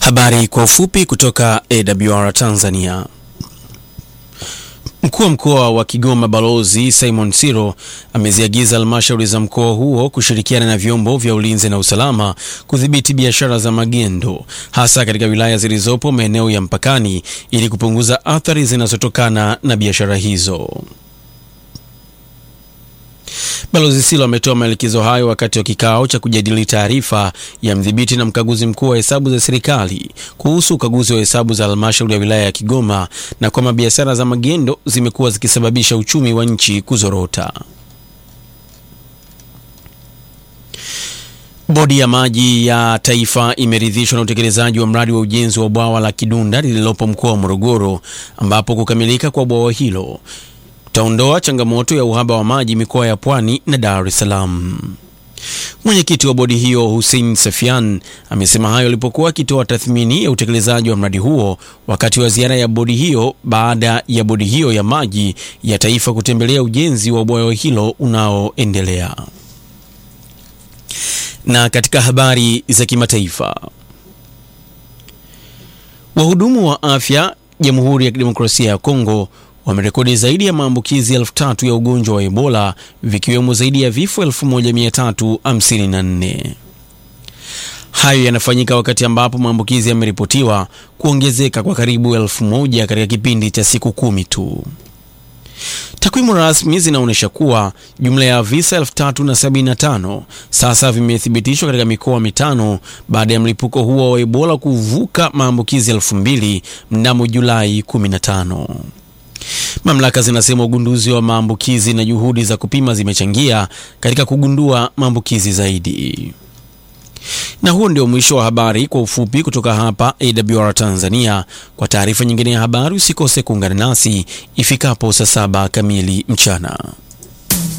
Habari kwa ufupi kutoka AWR Tanzania. Mkuu wa mkoa wa Kigoma Balozi Simon Siro ameziagiza halmashauri za mkoa huo kushirikiana na vyombo vya ulinzi na usalama kudhibiti biashara za magendo hasa katika wilaya zilizopo maeneo ya mpakani ili kupunguza athari zinazotokana na biashara hizo. Balozi Silo ametoa maelekezo hayo wakati wa kikao cha kujadili taarifa ya mdhibiti na mkaguzi mkuu wa hesabu za serikali kuhusu ukaguzi wa hesabu za halmashauri ya wilaya ya Kigoma na kwamba biashara za magendo zimekuwa zikisababisha uchumi wa nchi kuzorota. Bodi ya maji ya taifa imeridhishwa na utekelezaji wa mradi wa ujenzi wa bwawa la Kidunda lililopo mkoa wa Morogoro ambapo kukamilika kwa bwawa hilo utaondoa changamoto ya uhaba wa maji mikoa ya Pwani na Dar es Salaam. Mwenyekiti wa bodi hiyo Hussein Safian amesema hayo alipokuwa akitoa tathmini ya utekelezaji wa mradi huo wakati wa ziara ya bodi hiyo baada ya bodi hiyo ya maji ya taifa kutembelea ujenzi wa bwawa hilo unaoendelea. Na katika habari za kimataifa, wahudumu wa afya Jamhuri ya Kidemokrasia ya Kongo wamerekodi zaidi ya maambukizi elfu tatu ya ugonjwa wa Ebola vikiwemo zaidi ya vifo 1354. Hayo yanafanyika wakati ambapo maambukizi yameripotiwa kuongezeka kwa karibu elfu moja katika kipindi cha siku kumi tu. Takwimu rasmi zinaonyesha kuwa jumla ya visa 3075 sasa vimethibitishwa katika mikoa mitano baada ya mlipuko huo wa Ebola kuvuka maambukizi elfu mbili mnamo Julai 15. Mamlaka zinasema ugunduzi wa maambukizi na juhudi za kupima zimechangia katika kugundua maambukizi zaidi. Na huo ndio mwisho wa habari kwa ufupi kutoka hapa AWR Tanzania. Kwa taarifa nyingine ya habari usikose kuungana nasi ifikapo saa saba kamili mchana.